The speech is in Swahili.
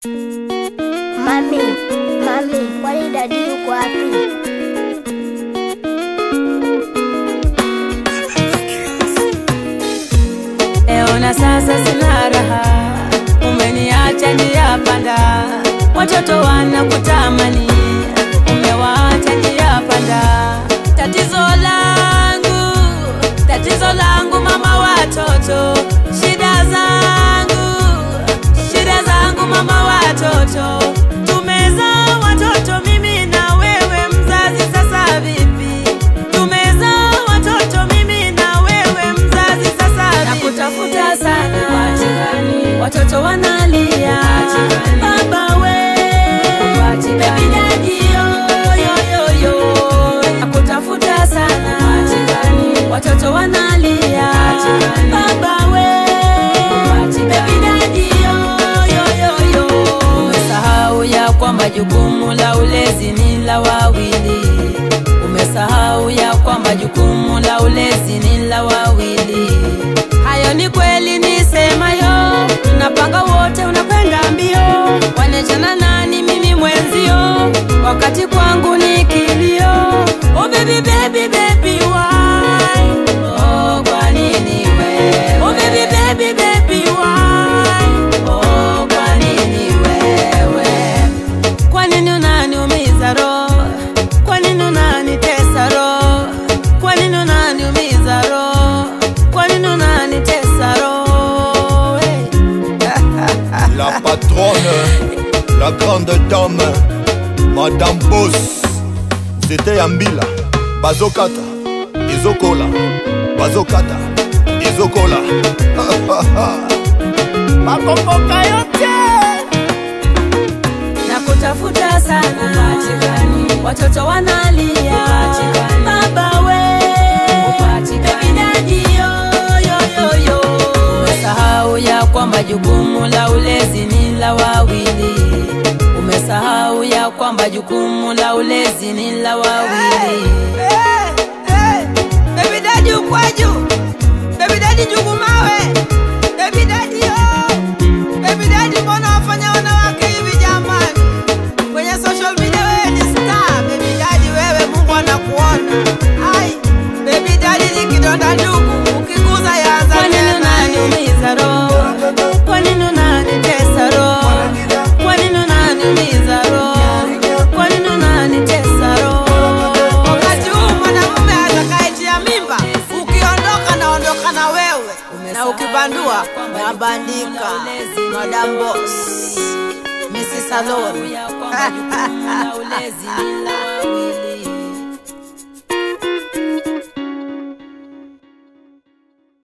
Mami, mami, kwani dadi yuko wapi? Leo na sasa sina raha, umeniacha njia panda, watoto wanakutamani, umewaacha njia panda. Tatizo langu, tatizo langu mama watoto, shida zangu, shida zangu mama watoto, tumezaa watoto mimi na wewe mzazi, sasa vipi? Tumezaa watoto mimi na wewe mzazi, sasa vipi? Nakutafuta sana, watoto wanalia, baba we, baby daddy yo, yo, yo, yo. Nakutafuta sana, watoto wanalia, baba we, baby daddy yo, yo, yo, yo. Umesahau ya kwamba jukumu la ulezi ni la wawili. Umesahau ya kwamba jukumu la ulezi ni la wawili. Hayo ni kweli nisemayo, tunapanga wote, unakwenda mbio, wanechana nani mimi mwenzio, wakati kwangu ni kilio. Oh baby baby baby why? Oh kwa nini wewe? Oh baby baby baby why? Oh kwa nini wewe? Kwa nini unaniumiza roho? Kwa nini unanitesa roho? Kwa nini unaniumiza roho? Kwa nini unanitesa roho? Hey. La patronne, la grande dame, Madame Boss, c'était Ambila, Bazokata, Izokola, Bazokata, Izokola. Makomboka yote na kutafuta sana, watoto wanalia, baba we, baby daddy yo, yo, yo, yo. Umesahau ya kwamba jukumu la ulezi ni la wawili. Umesahau ya kwamba jukumu la ulezi ni la wawili. Baby daddy ukwaju Baby daddy jugu mawe Baby daddy yo Baby daddy mbona wafanya wanawake hivi jamani Kwenye social media wewe ni star Baby daddy wewe Mungu anakuona Ai Baby daddy ni kidonda ndugu Ukiguza yaanza Kwa nini tena unaniumiza roho? Kwa nini unanitesa roho? Kwa nini unaniumiza roho? Kwa nini unanitesa roho? Wakati huu mwanamume atakayetia mimba Ukiondoka naondoka na wewe Na ukibandua nabandika Madam Boss Mrs. Salon ya kwamba jukumu la ulezi ni la wawili.